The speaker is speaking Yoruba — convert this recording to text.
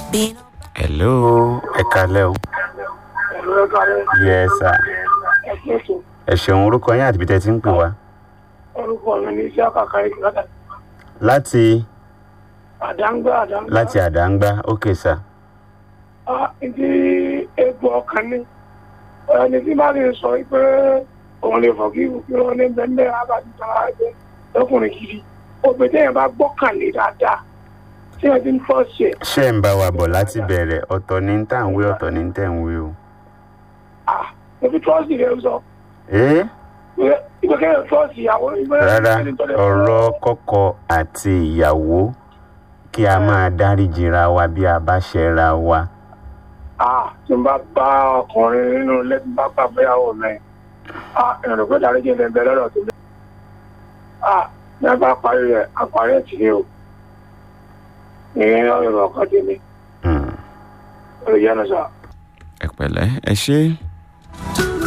Been hello ẹ kalẹ́ o ẹ̀rọ ẹ̀ka rẹ̀ yes sir ẹ̀kí ètò ẹ ṣeun orúkọ yín àti ibi tẹ́ ti ń pè wá orúkọ mi ní iṣẹ́ àkàkà ìgbàdà láti àdáńgbá àdáńgbá. láti àdáńgbá ok sir Ah, ìdí egbò ọkàn ní ẹni tí bá lè sọ pé òun lè fọ̀ kí kí wọ́n ní bẹ́ẹ̀ abájú tara ẹgbẹ́ lọ́kùnrin gidi òpè téèyàn bá gbọ́kànlé dáadáa tí wọ́n ti ń fọ́ sí ẹ̀ ṣé ń bá wa bọ̀ láti bẹ̀rẹ̀ ọ̀tọ̀ ní tà ń wí ọ̀tọ̀ ní tẹ̀ ń wí o. ah ebi trọ́ọ̀sì rẹ̀ sọ ẹ́ ìgbẹ́kẹ̀lé trọ́ọ̀sì ìyàwó ìgbẹ́ rárá ọ̀rọ̀ kọ́kọ́ àti ìyàwó kí a máa dáríjìra wa bí a bá ṣẹra wa. ah tí n bá bá ọkùnrin nínú ilé tí n bá bá fẹ́yàwó mẹ́ ah ìrìn pé dáríjì lè bẹ lọ́dọ̀ tó lé ah ní a bá parí rẹ̀ àparí ẹ̀ tì ní o ìyẹn ọ̀rọ̀ ọkọ̀ tèmi Hmm. olùyẹnu sọ. ẹ pẹ̀lẹ́ ẹ ṣé.